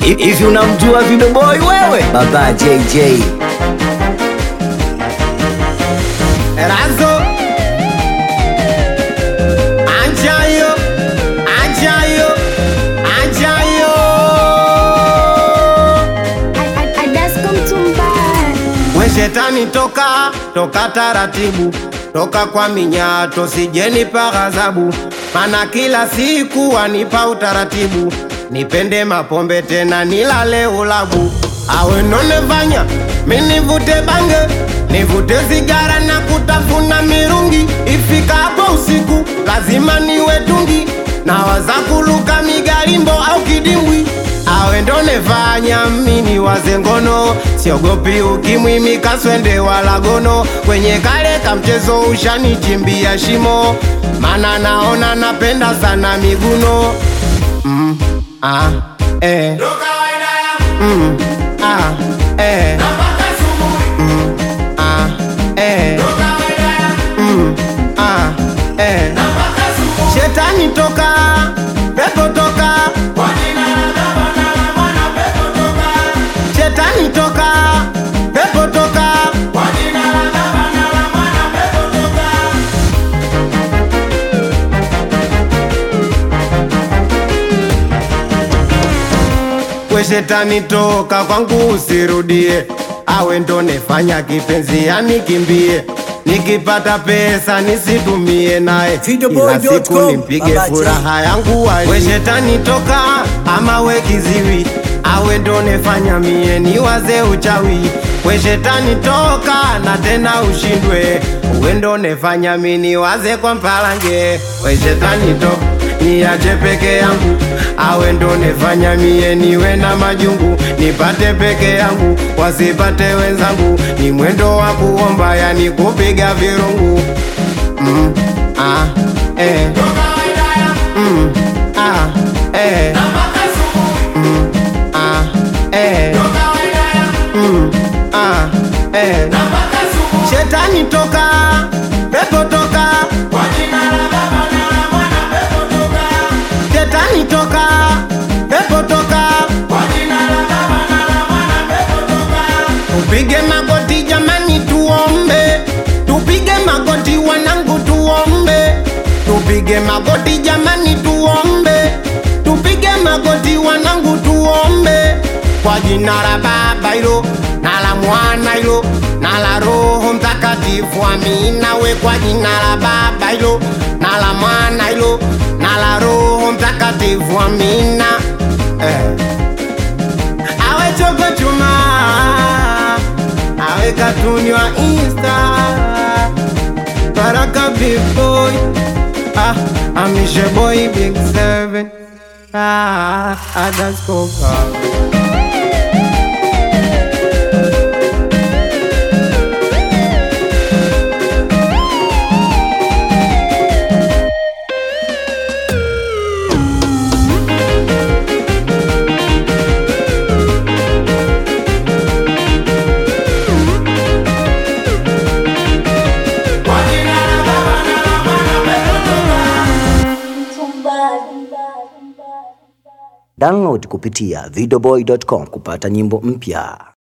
Hivi unamjua Video Boy wewe? Baba JJ. Razo Ajayo Ajayo Ajayo Adasko Mtumbara. We shetani toka toka taratibu toka kwa minyato sijenipa ghadhabu mana kila siku wanipa utaratibu nipende mapombe tena nilale ulabu awe nonevanya minivute bange nivute sigara na kutafuna mirungi ifikapo usiku lazima niwe tungi na waza kuluka migarimbo au kidimbwi awe ndo nefanya mini waze ngono siogopi ukimwi mikaswende wala gono kwenye kale kamchezo ushanichimbia shimo mana naona napenda sana miguno mm, ah, eh. Mm, ah, eh. Mm, ah, eh. Mm, ah, eh. Shetani toka, pepo toka, Shetani toka, pepo toka. We shetani toka kwangu usirudie, awe ndo nefanya kipenzi yanikimbie, nikipata pesa nisitumie naye, ila siku nimpige furaha yangu wali. We shetani toka, ama we kiziwi, awe ndo nefanya mie niwaze uchawi. We shetani toka, na tena ushindwe, uwe ndo nefanya mi niwaze kwa mpalange. We shetani toka niache peke yangu, awe ndo nefanya mie niwe na majungu, nipate peke yangu, wasipate wenzangu, ni mwendo wa kuomba, yani kupiga virungu. Mm, ah, eh. Mm, ah, eh. Mm, ah, eh. Mm, ah, eh. Shetani toka, pepo toka, Shetani toka, pepo toka. Tupige magoti jamani, tuombe. Tupige magoti wanangu, tuombe. Tupige magoti jamani, tuombe. Tupige magoti wanangu, tuombe. Kwa jina la Baba hilo na la Mwana hilo na la Roho Mtakatifu, amina. We kwa jina la Baba hilo na la Mwana hilo na la Roho Mtakatifu, amina. Eh. Awe chogo chuma, awe katuni wa Insta, Baraka big boy, ah, Amishe boy big seven, ah, Adaskopa. Download kupitia videoboy.com kupata nyimbo mpya.